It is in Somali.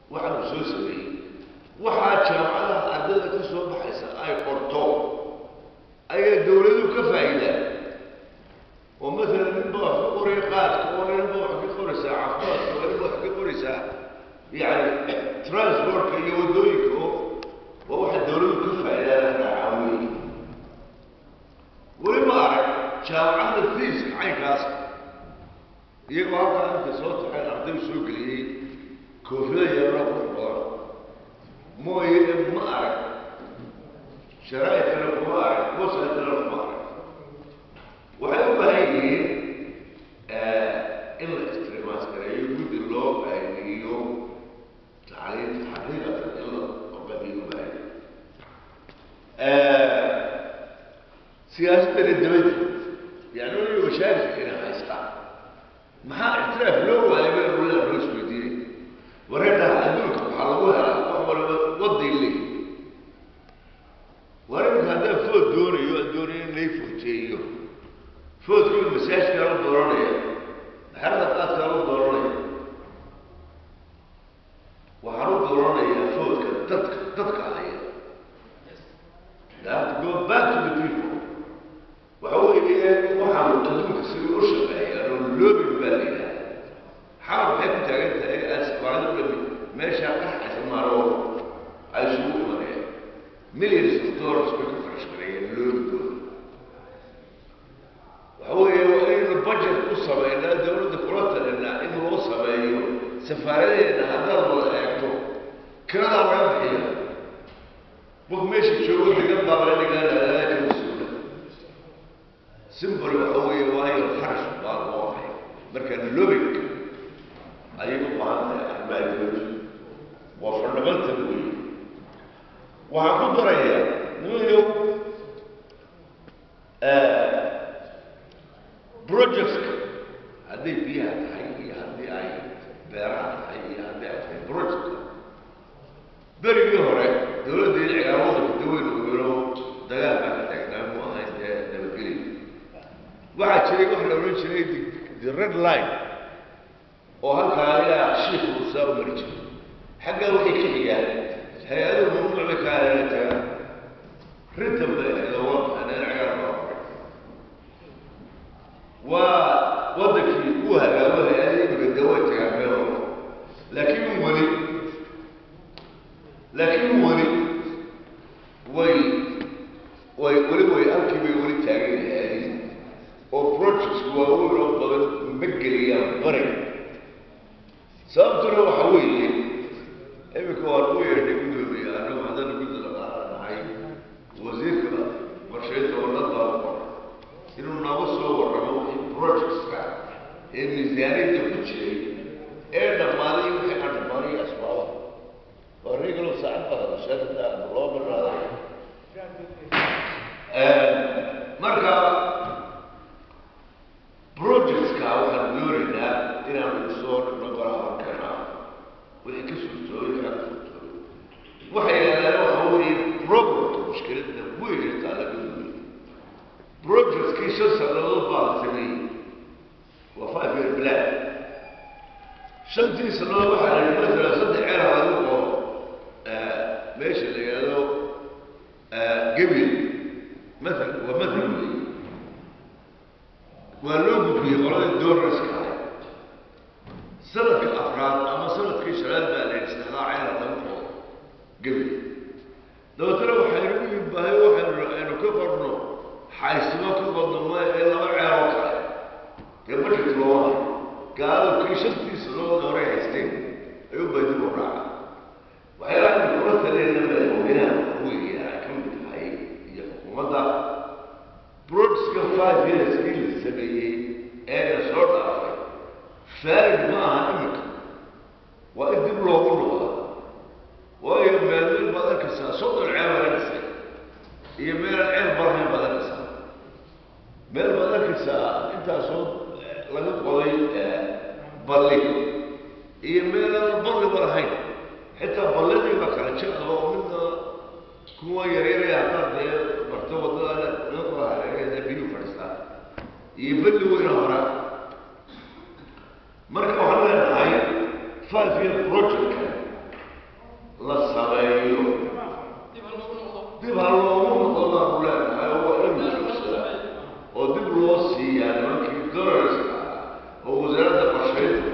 waxa uu soo sameeyey waxaa jaamacadaha ardayda ka soo baxaysa ay qorto ayaa dawladuhu ka faa'iidaan oo maalan ninba wax ka qoraya qaadka oo ninba wax ka qoraysaa caafimaadka oo ninba wax ka qoraysaa yani transportka iyo waddooyinka oo waa waxa dawladuhu ka faa'iidaan caawiye weli ma arag jaamacadda fiiska caynkaas iyagoo halkaa inta soo taxeen arday soo geliyey koofida yaroo qurux badan mooye ma arag sharaa'idkana kuma arag wasaidkana kuma arag waxay u baahan yihiin in la istimaskareeyo guddi loo baahiniyo tacliinta xaqiiqatan in la badiyo u baahan siyaasadana dabadi yani waliba mashaakilka inay haystaan maxaa ictiraaf loo waayay ba ulada loo isweydiinay wareedhaha adduunka waxaa lagu helaa wax waliba waday leeyi wareerka haddaan food doonayo aan doonayo in lay footeeyo foodkii masaajkaa la dooranaya xerada qaadkaa la dooranaya waxaan u dooranayaa foodka dadka dadka haya that go back to the people waxa weeye waxaanu adduunka sidii u shaqeeyaan oo loobin baa la yidhaha xaal waxay ku taagan tahay asbaado dhami meeshaa qaxaysa maaro ay isugu imanayaan millions of dollars bay ku qarashgareeyeen loobigooda waxa weeye waa inaynu budget ku sameynaa dawladda kula talinaa in loo sameeyo safaaradeena haddaad wada eegto kiradaa laga bixiya qof meesha joogo degan baa laga dhigaanaa ka mas-uula simbol waxa weeye waayo kharash baa loo hay marka lobig ayay u baahan tahay arrimaha dawladda waa fundamental wey waxaan ku darayaa nimayo projectka hadday biyaha tahay iyo haddii ay beeraha tahay iyo haddii ay tahay projectka berigii hore dawladda in cigaamada kudaweyn ogelo dagaal baa ka taagnaa mu ahayn dee nabadgelya waxaa jiray waxa la odhan jiray the red line oo halkaa ilaa shiik uusaa u mari jiray xaggaa waxay ka xigaan hay-aduhu mamnuuc bay ka alana tagaan rintan bay ahayd oo waa baxaneen cigaar baa qoray waa waddankii uu hagaago hay-ada imika dee way tagaan meel walba laakiin weli laakiin weli way way weli way halkii bay weli taagan yahaadin oo projects waaweyn oo badan ma geliyaan bari sababtuna waxa weeye iminka waan u yeedhay gudoomiya anagu haddana guddi la qaadanahay wasiirka qorshaynta wadad baa u qoray inuu nooga soo warramo wixii projectska ee miisaaniyadda ku jiray ee dhammaaday wixii aan dhammaanay asbaabaha waa regalo saacad baa hadasheekada loo baraaday marka projectska waxaan doonaynaa inaanu soo dhigno golaha halkana wixii ka suurtooyo kaa ka suurtooyo waxay yidhahdaan waxa weeye problemka mushkiladda weyn ee taala gaduuya projectkii shan sannadood baa la sameeyey waa five year plan shantii sannadood waxaa la yidhi matala saddex ceer lagu qoro meesha la yidhahdo gabil maal waa mathal wey waa loo gudbiyey qoladii doornaska ahay sanadka afraad ama sanadkii shanaad baa la yidhi saddexdaa ceela lagu qoro gabil dabeetana waxaynu u yimbahay waxaynu aynu ka qorno xaysimo ka badno ma ee laba ceeloo kale dee budget looma hayo gaaladu kii shantii sannadood hore haysteen ayuu bay dib u raaca waxyaalaha aynu kula taliyayna madaxweynaha weeye ay ka mid tahay iyo xukuumadda broadska five yearskii la sameeyey ee la soo dhaafay faarid ma aha iminka waa in dib loogu noqda waayo meelmeel baad arkaysaa soddon ceel laga dhisay iyo meelaan ceel barnayn baad arkaysaa meel baad arkaysaa intaasoo laga qoday balli iyo meelaan balliba lahayn xitaa balladii baa kala jecda oo midna kuwa yaryaraya haddaad dee barto waddada naqda hareerada biyuu fadhiistaa iyo belli weyna hora marka waxaan leenahay five year project la sameeyo dib ha loogu noqdo baanu leenahay oo waa inuu joogsadaa oo dib loo siiyaa nimankii dorarska ah oo wasaaradda qorshaynta